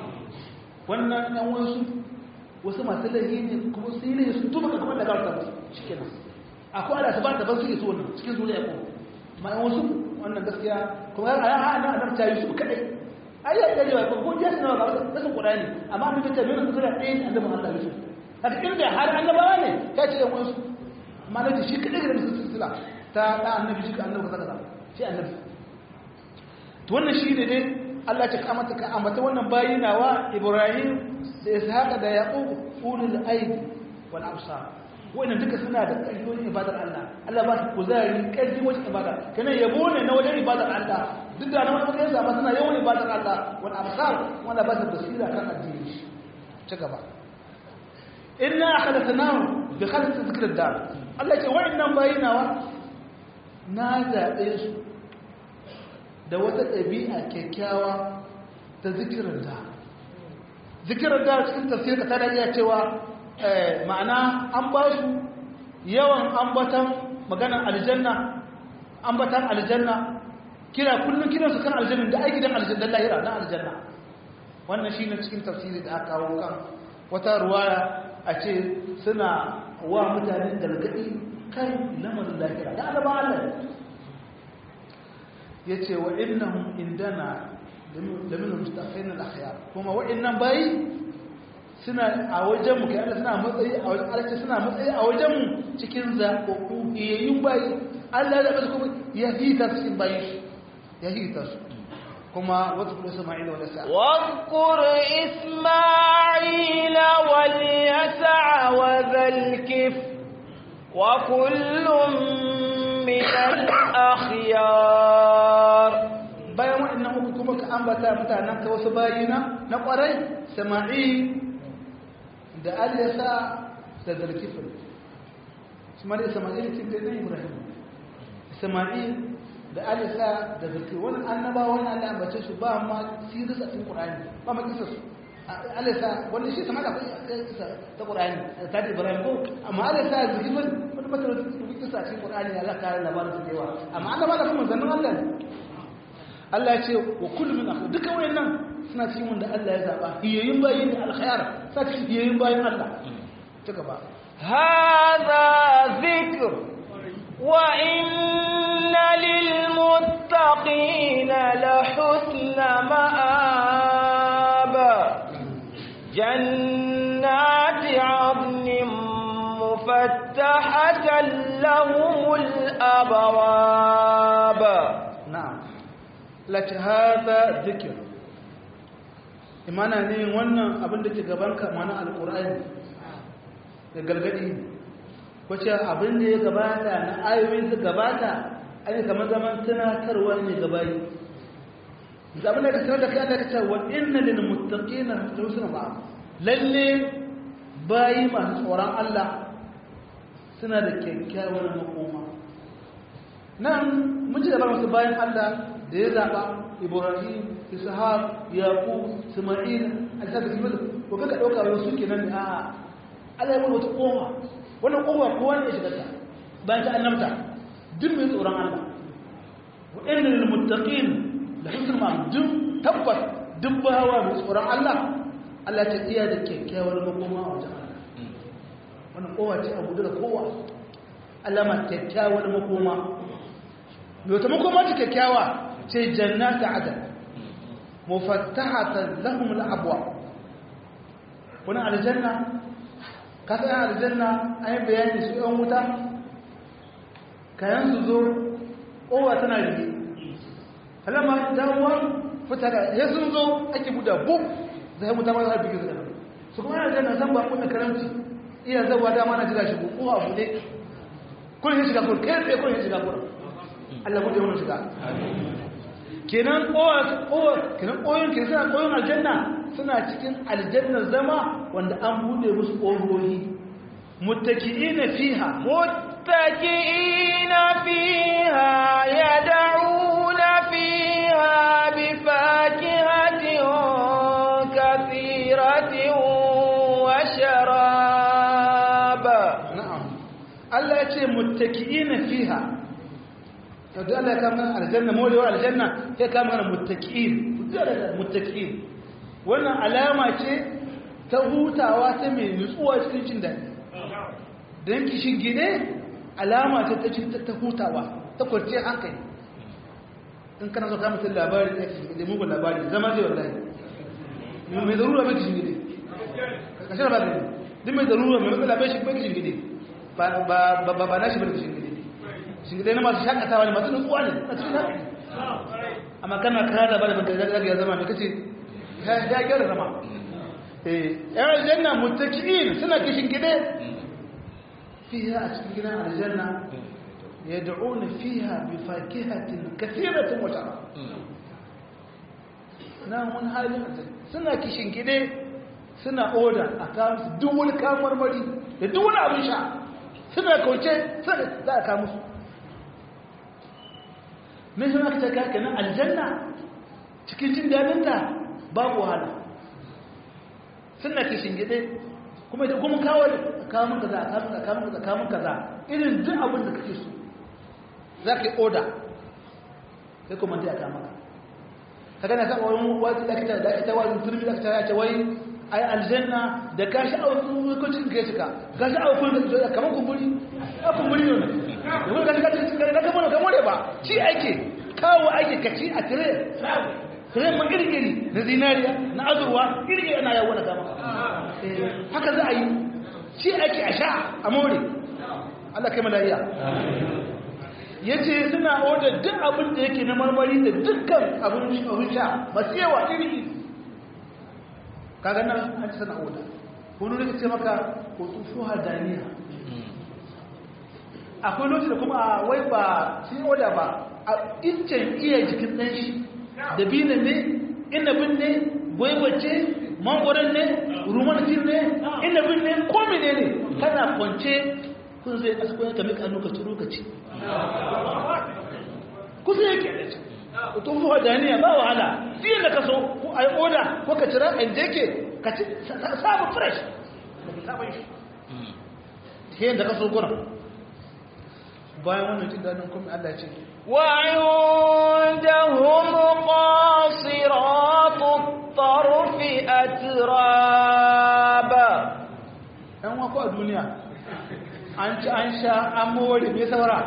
wannan ɗan wasu wasu masu laifi ne kuma su yi ne su tuba ka kuma da gawar tabbas shikenan akwai ala su ba da ban suke so wannan cikin zuriya ko ma ɗan wasu wannan gaskiya kuma a yan ha'ana annabi ta yi su kadai ai ya gari ba ko ya sanar ba da sun qur'ani amma mun ta tabbata su da ɗayan annabi Allah Yusuf haka inda har annabawa ne ya ce yan wasu amma da shi kadai da su silsila ta da annabi shi ka annabi kaza kaza shi annabi to wannan shi ne dai Allah ya kamata ka ambata wannan bayinawa Ibrahim da Ishaq da Yaqub ulul aidi wal absar wannan duka suna da ƙarfin ibadar Allah Allah ba su kuzari ƙarfi wajen ibada kana yabo ne na wajen ibadar Allah duk da nan wani yasa suna yawan ibadar Allah wal absar wanda ba su basira kan addini shi ci gaba inna akhadathnahu bi khalqi dhikr dar Allah ce wa'annan bayinawa na zabe su da wata ɗabi'a kyakkyawa ta zikirin da zikirin da cikin tafsir ta da iya cewa ma'ana an ba su yawan ambatan maganar aljanna ambatan aljanna kira kullum kiran su kan aljanna da aiki dan aljanna lahira na aljanna wannan shine cikin tafsiri da aka kawo kan wata ruwaya a ce suna wa mutanen galgadi kai lamarin lahira da alaba Allah yace wa innahum indana lamin mustaqin al-akhyar kuma wa'annan bayi suna a wajen mu kai Allah suna matsayi a wajen Allah suna matsayi a wajen mu cikin zakoku yayin bayi Allah ya basu kuma ya hita cikin bayi ya hita su kuma wadkur isma'ila wal yasa واذكر إسماعيل واليسع وذا الكفل وكل من الأخيار bayan waɗannan uku kuma ka ambata mutanen ka wasu bayina na ƙwarai sama'il da aliyasa da zarkifin ismail sama'il cikin da ibrahim sama'il da aliyasa da zarkifin wani annaba wani allah ambace su ba ma sirisa cikin ƙurani ba ma kisa su aliyasa wanda shi sama'il akwai kisa ta ƙurani ta da ibrahim ko amma aliyasa da zarkifin wani matar kisa cikin ƙurani ya zaka kare labarin su da yawa amma annaba da kuma zannin allah ne Allah ya ce wa kullu min akhu duka wayannan suna cikin wanda Allah ya zaba hiyayin bayin alkhair sa cikin hiyayin bayin Allah ta gaba هذا ذكر وإن للمتقين لحسن مآب جنات عدن مفتحة لهم الأبواب na'am lati hada zikir imana ne wannan abin da ke gabanka mana alqur'ani da gargadi wace abin da ya gabata na ayoyin da gabata ai kamar zaman tunatarwa ne gabayi zaman da ka sanar da kai da kace wa inna lil muttaqina husna ma'a lalle bayi masu tsoron Allah suna da kyakkyawar makoma nan mun ci gaba masu bayan Allah da ya zaɓa Ibrahim, Ishaq, Yaqub, Isma'il, Al-Sadiq Ibn ko kaga dauka wani suke nan ne a'a Allah ya wata kowa wannan kowa kowa ne ya shiga ta bayan ta annabta duk mai tsoron Allah wa inna lil muttaqin la husn ma duk tabbas duk bawa mai tsoron Allah Allah ta iya da kyakkyawar makoma a wajen Allah wannan kowa ce abu da kowa Allah ma kyakkyawar makoma yau ta makoma ta kyakkyawa ce jannata adal mufattahatan lahum al-abwa wani aljanna ka san yan aljanna an yi bayani su yan wuta kayan su zo kowa tana rige halama damuwa fita da ya sun zo ake buɗa buk zai wuta ma za a bigi zai su kuma yana aljanna san ba kuna karamci iya zabuwa dama na jira shi ko kowa buɗe kun yi shiga kun kai tsaye kun yi shiga kun Allah buɗe wani shiga kenan kowa kenan koyon ke suna koyon aljanna suna cikin aljannar zama wanda an bude musu ƙofofi muttaki'ina fiha متكئين فيها يدعون فيها بفاكهة كثيرة وشراب na'am Allah ya ce muttaki'ina fiha to da Allah ya kama aljanna molewa aljanna ya kama mana muttaki'in muttaki'in wannan alama ce ta hutawa ta mai nutsuwa cikin jin daɗi don kishin gine alama ce ta cin ta hutawa ta kwanciyar hankali in kana so ka mutum labari da kishin gine mugun labari zama zai wallahi mai zarura mai kishin gine kashe da ba gine duk mai zarura mai matsala bai shi bai kishin gine ba na shi bai kishin gine kishin gine na masu shakatawa ne masu nutsuwa ne a cikin hankali amma kana kada ba da baka zaga ya zama mai kace ya gyara zama eh yan aljanna muttaki'in suna kishin gide فيها أسكننا على الجنة يدعون فيها بفاكهة كثيرة وشراب نعم هاي سنة كيشن كده سنة أودا أكامس دول كامر مري دول أبو شاء سنة كوشة سنة لا أكامس من هناك تكاكنا الجنة cikin jin daɗinta babu wahala suna kishin gide kuma idan kuma kawo kamun kaza kamun kaza kamun kaza kamun kaza irin duk abin da kake so za ka yi oda sai kuma ta yaka maka ka gana kan wani wani da kita da kita wani turmi da kita ya ce wai ai aljanna da ka shi a wani lokacin ka shiga ka shi a wani da kamar kumburi a kumburi ne da wani ka shiga da kamar kamar ba ci ake kawo ake kaci a tire tire ma iri-iri na zinariya na azurwa iri-iri ana yawon da kama haka za a yi shi ake a sha a more Allah kai malariya ya ce suna odar duk abin da yake na marmari da dukkan abin sha masu yawa iri kaga nan an ci sana odar wani rika ce maka kotufu hadaniya akwai lokaci da kuma a wai ba shi oda ba a incin iya jikin ɗan shi da binan ne inabin ne gwaiwace mangwaron ne rumanatin ne inabin ne ko mene ne kana kwance kun zai asko ka mika hannu ka turo ka ci kusa yake da ci to fuwa daniya ba wahala fiye da ka so ko a yi oda ko ka cira ɗan jeke ka ci sabu fresh fiye da ka so gura bayan wannan jin daɗin kuma Allah ce وعندهم قاصرات الطرف أترابا ‘yan wako a duniya an ci an sha an mawari mai saura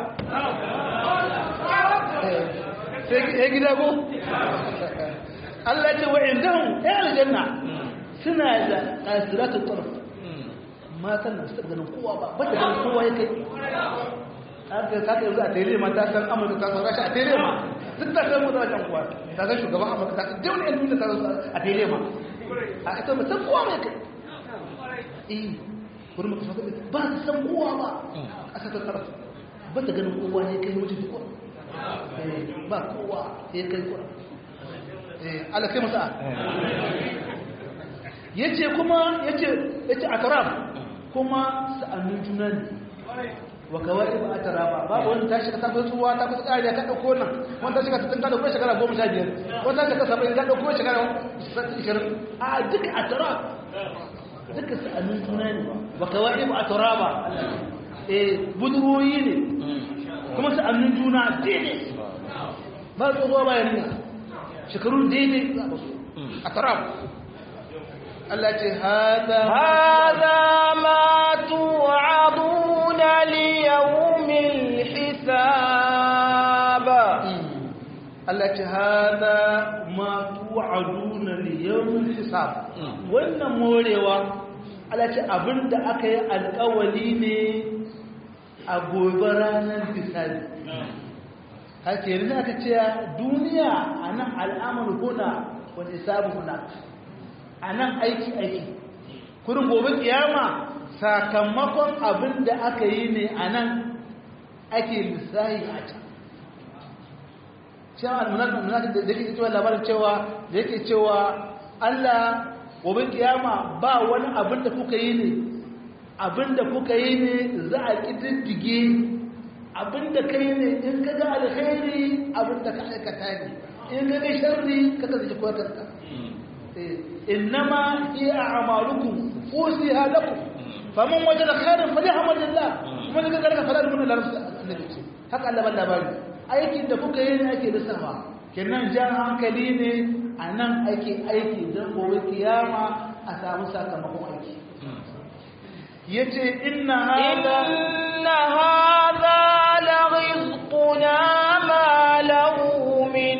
sai ya gida ko? Allah ce wa'in zan ‘yan aljanna suna da ƙasiratun tarf matan da suka ganin kowa ba ba ta ganin kowa ya kai haka ta kai za a tere ma ta san amurka ta san rasha a tere ma duk ta san mutu wajen kuwa ta san shugaban amurka ta san jauni yan duniya ta san a tere ma a ita mutum kowa mai kai eh wurin maka sauka ba ta san kowa ba a ƙasa ta tsara ba ta ganin kowa ne kai mutu kowa ba kowa ya kai kowa ala kai masa ya ce kuma ya ce a taraf kuma sa'annin juna ne wa kawai ba a tara ba babu wani ta shiga tafi tsuwa ta kusa ƙariya ka ɗauko nan wani ta shiga ta tunka da kuma shekara goma sha biyar wani ta shiga saba'in ta ɗauko shekara ishirin a duka a tara duka sa'anin juna ne wa kawai ba a tara ba eh budurwoyi ne kuma sa'anin juna daidai ba tsohuwa ba yarinya shekaru daidai a tara Allah ce hada هذا ما توعدون ليوم الحساب Allah ce hada ma tu'aduna li yawmil hisab wannan morewa Allah ce abinda aka yi alƙawali ne a gobe ranar bisani haka yanzu aka ce duniya a nan al'amur huna wani sabu huna a nan aiki aiki kurin gobe kiyama sakamakon abin da aka yi ne a nan ake lissahi a can cewa almunafi da yake cewa labarin cewa da yake cewa allah gobe kiyama ba wani abin da kuka yi ne abin da kuka yi ne za a ƙididdige abin da ka yi ne in ka ga alkhairi abin da ka aikata ne in ka ga sharri ka ka zai kuwa kanka innama iya a'malukum usiha lakum faman wajada khairan falyahmadillah kuma daga garka fara mun da annabi ce haka Allah ban labari aikin da kuka yi ne ake lissafa kenan jan hankali ne a nan ake aiki don gobe kiyama a samu sakamakon aiki yace inna hada inna hada la rizquna ma lahu min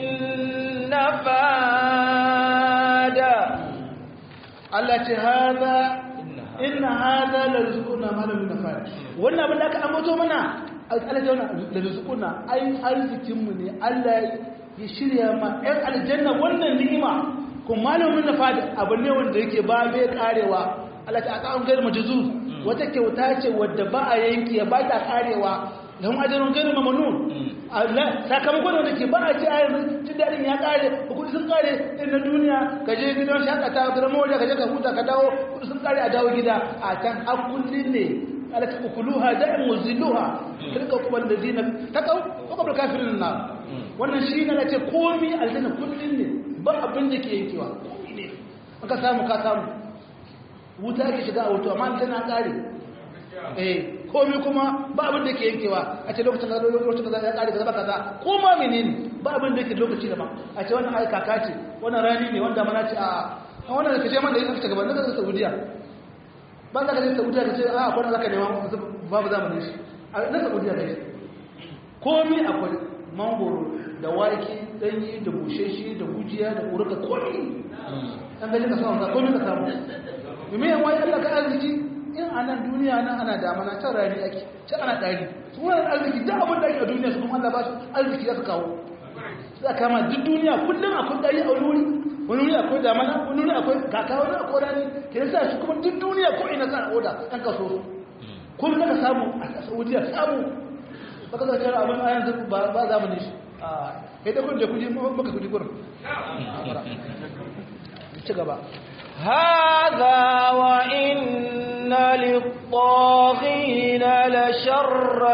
nafada Allah ce hada inna hada la rizquna ma lahu min nafada wannan abin da aka ambato mana Allah ya la rizquna ai arzikin mu ne Allah ya shirya ma ɗan aljanna wannan ni'ima kuma malamin nafada abu ne wanda yake ba bai karewa Allah ta aka an gairu majuzu wata kyauta ce wadda ba a yanki ya ba ta karewa lahun ajarun gairu mamanun sakamakon wanda ke ba a ce a yanzu jin daɗin ya kare kudi sun kare ɗin na duniya ka je gidan shakata ka zama wajen ka je ka huta ka dawo kudi sun kare a dawo gida a can hakullin ne alaka ukuluha da'in muzilluha tilka kuma da zina ta kau ko kabla kafirin na wannan shi ne ce komi aljanna kullin ne ba abin da ke yankewa komi ne ka samu ka samu wuta ake shiga a wuta amma tana kare eh komai kuma ba abin da ke yankewa a ce lokacin kaza lokacin kaza ya kare kaza ba kaza ko ma menene ba abin da ke lokaci da ba a ce wannan ai kaka ce wannan rani ne wanda mana ce a wannan kace man da yake ta gaban daga Saudiya ba za ka je Saudiya ka ce a akwai zaka nema babu zamanin shi na Saudiya kai komai akwai mangoro da wake danyi da busheshe da gujiya da urka komai an gaji ka samu komai ka samu domin yan wani Allah ka arziki in a nan duniya nan ana damana can rani ake can ana ɗari su wani arziki duk abin da ake a duniya su kuma Allah ba su arziki za su kawo za a kama duk duniya kullum akwai ɗari a wani wuri wani wuri akwai damana wani wuri akwai kaka wani akwai rani ke yasa shi kuma duk duniya ko ina kan oda ɗan kaso su kullum ka samu a saudiya samu ba ka zaka abin a yanzu ba za mu ne shi a kai da kun da kuji maka kuji gurin ci gaba هذا وإن للطاغين لشر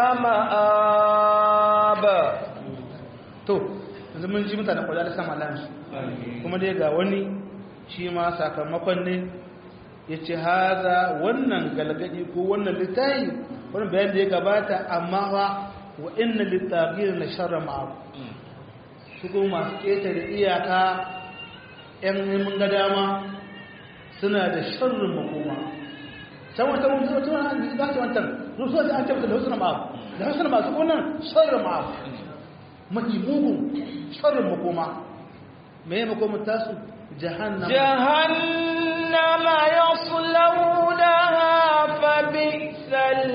مآب to yanzu mun ji mutane kwada da sama lansu kuma dai ga wani shi ma sakamakon ne ya ce haza wannan galgadi ko wannan littayi wani bayan da ya gabata amma ba wa inna littafiyar na sharra ma'abu su kuma masu ƙetare iyaka 'yan mun ga dama suna da sharrin makoma can wata mutu wata wani za su wantar rusuwa da an tabbata da husna ma'abu da husna masu kunan sharrin ma'abu mafi mugun sharrin makoma mai makomin tasu jahannama جهنم يصلونها فبئس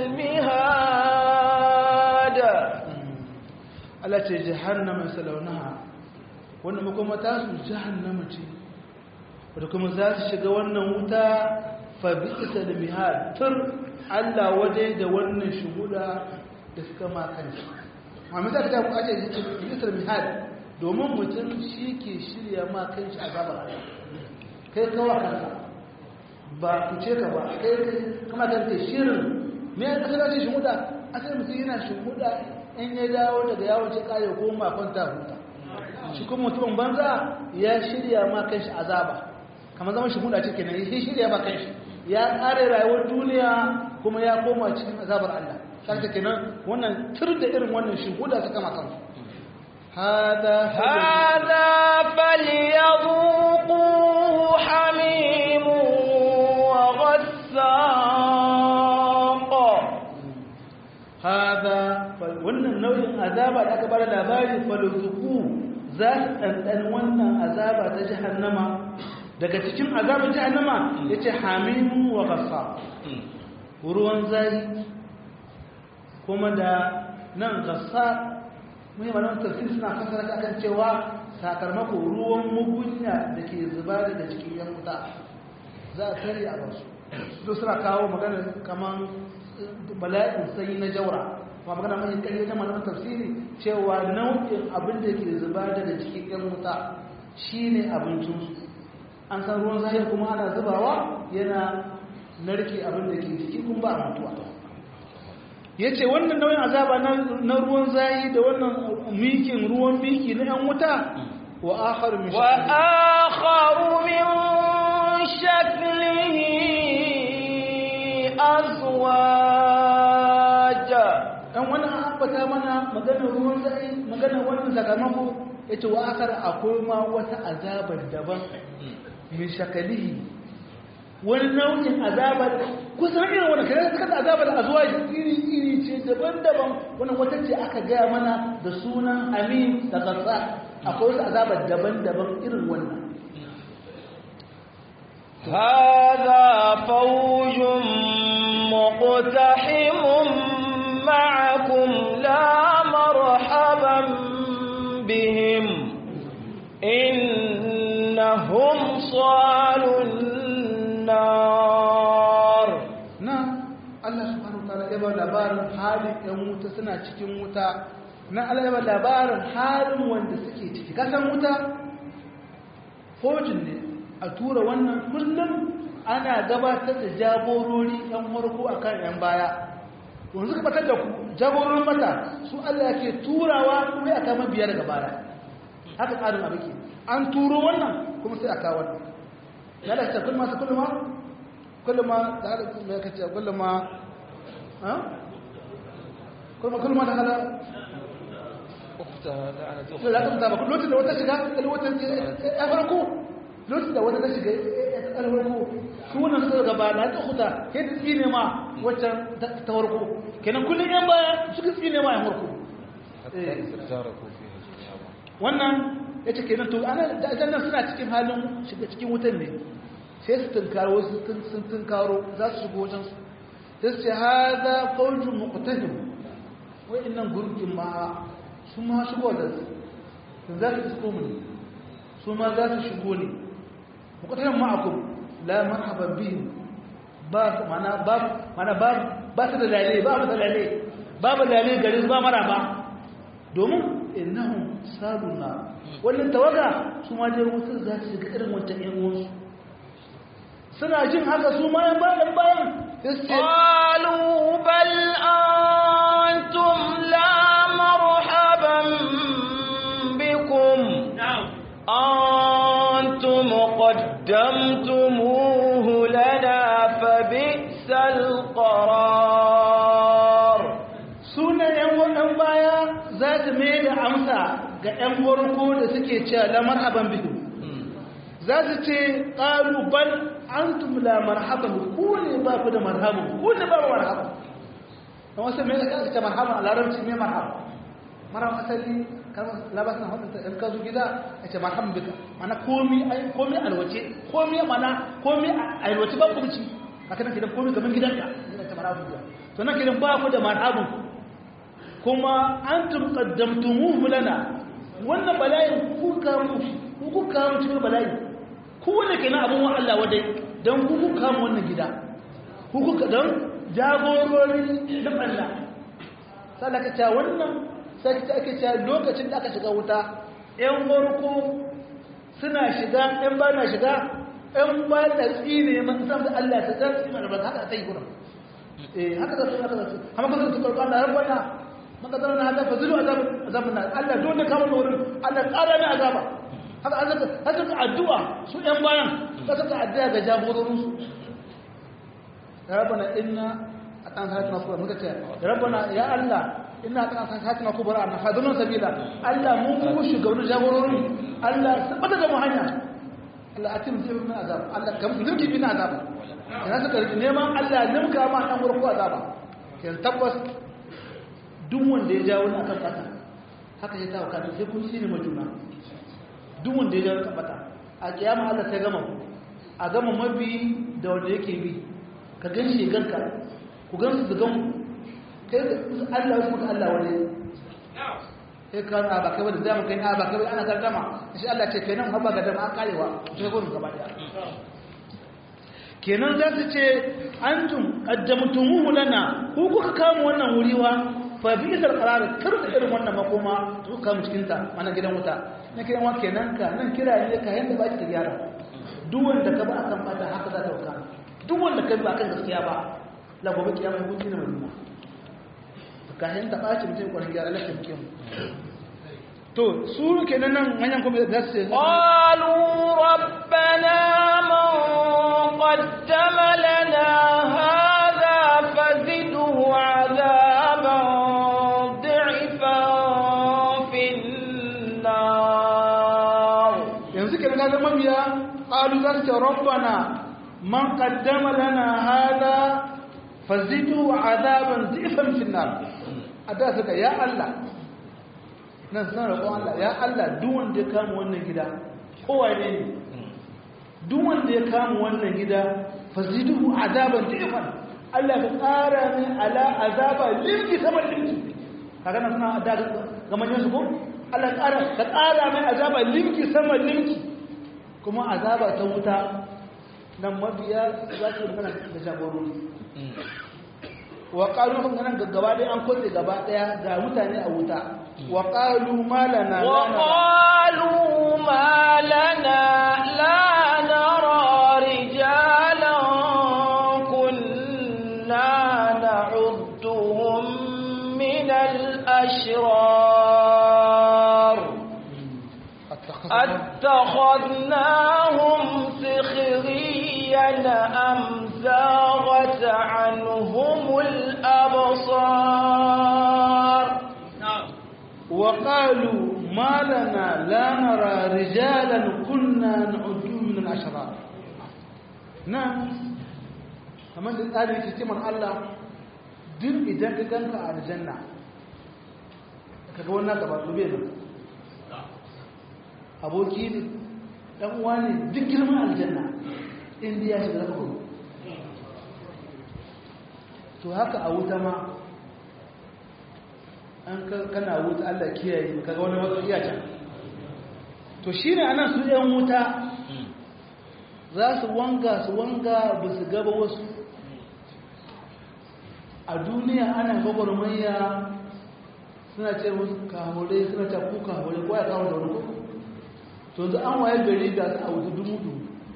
المهاد Allah ce jahannama salaunaha wanda makoma tasu jahannama ce wadda kuma za su shiga wannan wuta fa bi'sa da mihad tur Allah waje da wannan shuhuda da suka ma kanshi amma za ka ta ku aje bi'sa da mihad domin mutum shi ke shirya ma kanshi azabar Allah kai kawa kanka ba ku ce ka ba kai kama kan kai shirin me ya kasance ce shuhuda asali mutum yana shuhuda in ya dawo daga yawon ce kare ko ma kwanta huta shi kuma mutumin banza ya shirya ma kanshi azaba kamar zama shuhuda ce kenan ya shirya ma kanshi ya kare rayuwar duniya kuma ya koma cikin azabar Allah sai kenan wannan tur da irin wannan shuhuda suka ma kansu hada هذا فليذوقوه حميم وغساق hada wannan nau'in azaba da aka bada labari faluzuku za su ɗanɗan wannan azaba ta jahannama daga cikin azabin jahannama yace hamimu wa ghassa ruwan zai kuma da nan ghassa mun yi malaman tafsir suna fasara ta kan cewa sakamakon ruwan mugunya da ke zuba daga cikin yan wuta za a tare a basu su suna kawo magana kaman bala'in sanyi na jaura ba magana mai ƙarfi ta malaman tafsiri cewa nau'in abin da ke zuba daga cikin yan wuta shine abincinsu an san ruwan zahir kuma ana zubawa yana narke abin da ke ciki kun ba a mutuwa ya ce wannan nauyin azaba na ruwan zahi da wannan mikin ruwan miki na 'yan wuta wa akharu min wa akharu min shaklihi azwaja dan wannan an ambata mana maganar ruwan zahi maganar wannan sakamako yace wa akhar akwai ma wata azabar daban min shakalihi wani nau'in azabar kusan irin wani kare suka da azabar azuwa iri iri ce daban-daban wannan wata ce aka gaya mana da sunan amin da gasa akwai wasu azabar daban-daban irin wannan هذا فوج مقتحم معكم لا مرحبا بهم إنهم صالوا النار na Allah subhanahu wa ta'ala ya ba labarin halin ɗan wuta suna cikin wuta na Allah ya ba labarin halin wanda suke ciki kasan wuta fojin ne a tura wannan kullum ana gabatar da jagorori ɗan farko a kan ‘yan baya wanzu ka batar da jagororin mata su Allah ke turawa kuma ya kama biyar daga baya haka tsarin abu ke an turo wannan kuma sai a kawo wannan ya da ta kullum masu kullum kullum ma da hada mai kace kullum ma ha kullum kullum ma da hada sai da kuma ba lokacin da wata shiga wata ya farko lokacin da wata ta shiga ya farko su wannan suka gaba na ta huta sai ta tsine ma wacce ta farko kenan kullum yan baya suka tsine ma yan farko wannan yace kenan to ana da ajannan suna cikin halin shiga cikin wutan ne sai su tunkaro wasu sun tunkaro za su shigo wajen su sai su ce haza faujin muqtahim wai innan gurgin ma su ma shigo da su sun za su shigo mu ne su ma za su shigo ne muqtahim ma'akum la marhaban bihim ba mana ba mana ba ba su da lalle ba su da lalle babu lalle gare su ba maraba domin innahum saluna wannan tawaga su ma dai wutar za su shiga irin wancan yan uwansu suna jin haka su ma yan bayan bayan قالوا بل أنتم لا مرحبا بكم أنتم قدمتموه لنا فبئس القرار suna yan wannan baya za su mai da amsa ga yan farko da suke cewa la marhaban bihi za su ce qalu bal antum la marhaban ku ne ba ku da marhaban ku ne ba marhaban dan wasu mai da kace marhaban a larabci me marhaban marhaban asali kalmar labasin hudun ta in ka zo gida a ce marhaban bika mana komi ai komi alwace komi mana komi alwace ba kumci haka nan kidan komi gaban gidanka ina ta marhaban bika to nan kidan ba ku da marhaban kuma antum qaddamtumuhu lana wannan bala'in ku ka mu ku ku ka mu cikin bala'i ku ne kenan abun wa Allah wadai dan ku ku ka mu wannan gida ku ku ka dan jagorori na Allah sai ka ta wannan sai ka ake ta lokacin da aka shiga wuta ƴan farko suna shiga ƴan ba na shiga ƴan ba da tsine man san da Allah ta tsine mana ba haka ta yi gurin eh haka da su haka da su amma kan su karɓa Allah rabbana maka zama na hada fazilu azabun nan Allah don da kama wurin Allah tsara ne azaba haka an zaka haka ka addu'a su ɗan bayan ka saka addu'a ga jagororin su rabbana inna atan salatuna kubra muka ce rabbana ya Allah inna atan salatuna kubra na fadlun sabila Allah mun ku shugaban jagororin Allah sabata da mu hanya Allah atim sai min azab Allah kam nimki bin azab ina suka neman Allah nimka ma dan gurku azaba yan tabbas duk wanda ya ja wani akan bata haka ya tawo kafin sai kun shine majuna duk wanda ya ja wani bata a kiyama Allah sai gama a gama mabi da wanda yake bi ka gan shi ganka ku gan su gan kai Allah wasu muka Allah wani sai ka na ba kai ba da zama kai na ba kai ana gardama shi Allah ce kenan ba ga dama an karewa sai gurin gaba daya kenan za su ce antum qaddamtumuhu lana ku kuka kama wannan wuriwa fa bi isar qarar kar da irin wannan makoma to kama cikin ta mana gidan wuta na kiran wa kenan ka nan kira ne ka yanda ba ki ta gyara duk wanda ka ba akan fata haka za ta wuka duk wanda ka ba akan gaskiya ba la gobe kiyama hukunci na madina ka yanda ba ci mutum kwarin gyara lafiya mutum to su kenan nan manyan kuma za su ce qalu rabbana man qaddama lana hadha fazidhu adaban dhi'fan fin nar yanzu kenan ga zaman biya qalu za su ce rabbana man qaddama lana hadha fazidhu adaban dhi'fan fin nar ada suka ya Allah nan suna roƙon Allah ya Allah duk wanda ya kama wannan gida kowa ne ne duk wanda ya kama wannan gida faziduhu azaban tifan Allah ka ƙara min ala azaba limki sama limki kaga nan suna da ga manyan su ko Allah ka ƙara ka ƙara min azaba limki sama limki kuma azaba ta wuta nan mabiya za su magana da jagorori wa qalu kun nan gaba ɗaya an kulle gaba ɗaya ga mutane a wuta wa qalu ma lana wa qalu ma lana la nara rijalan kunna na'udduhum min al-ashrar أتخذناهم سخريا أم زاغت عنهم الأبصار وقالوا ما لنا لا نرى رجالا كنا نعدهم من الأشرار نعم kamar da tsarin hikimar Allah duk idan ka ganka a aljanna kaga wannan gaba dube nan aboki ne dan uwa ne duk girman aljanna inda ya shiga zaka gudu to haka a wuta ma an kana wuta Allah kiyaye kaga wani wasu iya can to shine anan su ɗan wuta za su wanga su wanga ba su gaba wasu a duniya ana gwagwarmaya suna ce musu kahure suna ce ku kahure ko ya kawo da wani kuku to yanzu an waye gari ga su a wuta dumu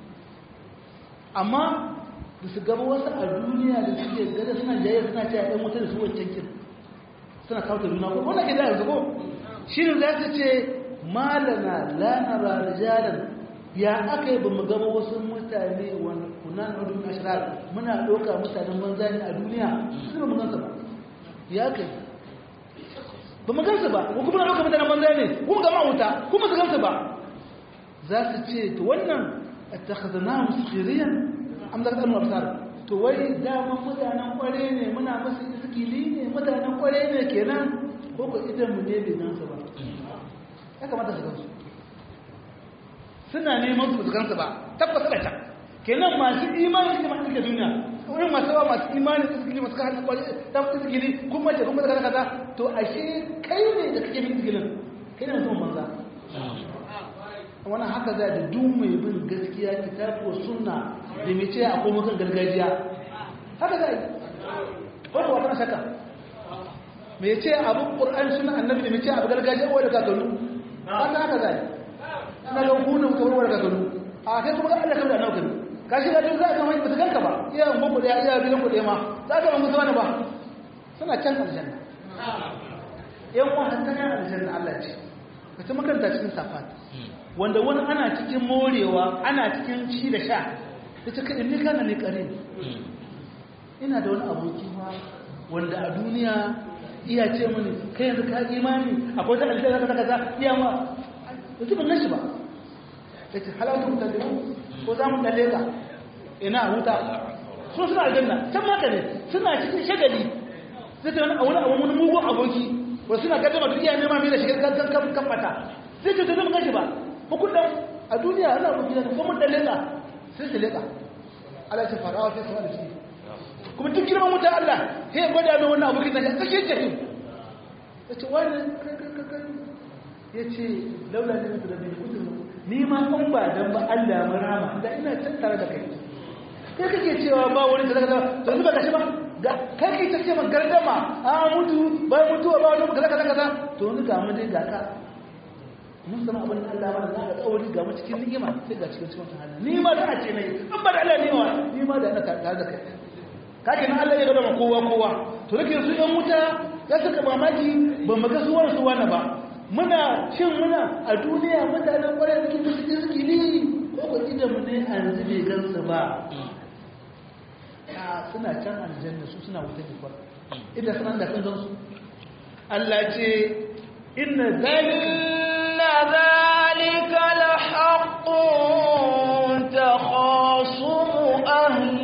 amma da su gaba wasu a duniya da suke gada suna jaye suna ce a ɗan wuta da su wancan kin suna kawo da juna ko wanda ke da yanzu ko shi ne za su ce malana lanara rijalan ya aka yi ba mu gaba wasu mutane wani kunan udun ashirar muna ɗauka mutanen banza ne a duniya su ba mu gansa ba ya kai ba mu gansa ba ko kuma na ɗauka mutanen banza ne kuma gama wuta kuma su gansa ba za su ce to wannan a takhazana muskiriyan am da kadan absar to wai dama mutanen kware ne muna musu iskili ne mutanen kware ne kenan ko ko idan mu ne bai nan su ba ya kamata su gansu suna neman su gansu ba tabbas da ta kenan masu imani ne masu ke duniya wurin masu yawa masu imani iskili masu kan kware ta iskili kuma ce kuma kaza kaza to ashe kai ne da kake bin iskilin kai ne mutum banza wannan haka za da duk mai bin gaskiya kitabu sunna da mai ce akwai mukan gargajiya haka za yi wanda wata shaka mai ce abu ƙur'an suna annabi da mai ce abu gargajiya wadda kakanu haka haka za yi na laukunan kamar wadda kakanu a kai kuma allah kamar da naukanu ka shi da duk za a kama ba su ganka ba iya ungon kuɗe iya gidan kuɗe ma za ka ba musu wani ba suna can aljanna yan wa hatta yan aljanna allah ce ka ta makaranta cikin safat wanda wani ana cikin morewa ana cikin ci da sha ta ce kaɗin ni kana ne ƙare ina da wani aboki ba wanda a duniya iya ce mani kai yanzu ka imani akwai ta aljanna kaza kaza iya ma da su ban shi ba ta ce halatu ta da ko za mu dalle ka ina huta sun suna aljanna can maka ne suna cikin shagali sai ta wani abu wani mugun aboki wasu suna kaddama duk iya nema mai da shigar kan kan kan bata sai ce ta zama kashi ba hukudan a duniya ana mu gidan ko mun dalle ka sai su leƙa Allah ce farawa sai su wani shi kuma duk girman wuta Allah sai ya gwada mai wannan abokin nashi a tsakiyar jahim ya ce wani ya ce laula ne mutu da ne mutu ni ma an ba dan ba Allah mun rama da ina can tare da kai kai kake cewa ba wani da kaza to yanzu ba ka shi ba ga kai kai ta ce man gardama a mutu ba mutuwa ba wani kaza kaza kaza to ni ga mu dai ga ka mun san abin da Allah mana zaka tsauri ga mu cikin ni'ima sai ga cikin cikin hali ni ma da a ce nayi an ba da Allah ne wa ni ma da ina tare da kai kake nan Allah ya gada ma kowa kowa to nake su yan wuta ya saka mamaki ba mu ga suwar su wani ba muna shin muna a duniya mutanen kwarai da kitu cikin zikiri ko ko idan mu ne a yanzu bai gansu ba a suna can aljanna su suna wuta ne kwa idan suna da kan gansu Allah ce inna zalika إن ذلك لحق تخاصم أهل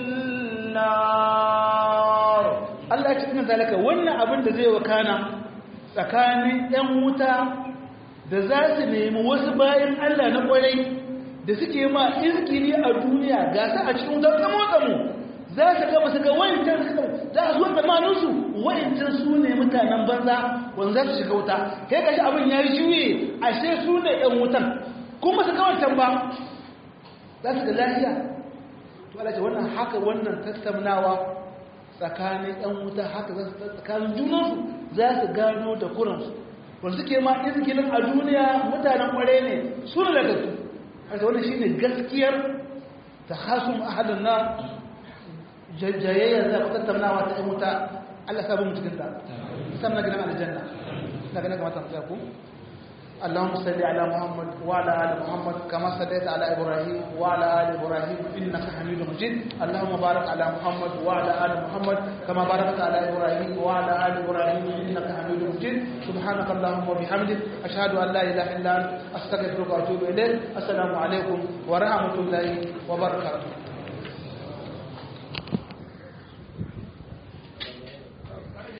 النار Allah ya ce ina zalika wannan abin da zai wakana tsakanin ‘yan wuta da za su nemi wasu bayan Allah na kwarai da suke ma izkiri a duniya ga su a cikin wutar tsamo-tsamo za su gaba su ga wancan su za su zuwa tsammaninsu wancan su ne mutanen banza wanda za su shiga wuta kai kashi abin ya yi juye ashe su ne ‘yan wutan kuma su ga wancan ba za su ga lafiya to Allah ce wannan haka wannan tattaunawa tsakanin ‘yan wuta haka za su tsakanin junansu za su gano da kuransu wanda suke ma izgilin a duniya mutanen kware ne su ne daga su haka wannan shi ne gaskiyar ta hasun ahadin na jayayyar za ku tattaunawa ta ‘yan wuta Allah sabu mu cikin ta musamman gidan aljanna na ganin kamata mu ku اللهم صل على محمد وعلى ال محمد كما صليت على ابراهيم وعلى ال ابراهيم انك حميد مجيد اللهم بارك على محمد وعلى ال محمد كما باركت على ابراهيم وعلى ال ابراهيم انك حميد مجيد سبحانك اللهم وبحمدك اشهد ان لا اله الا انت استغفرك واتوب اليك السلام عليكم ورحمه الله وبركاته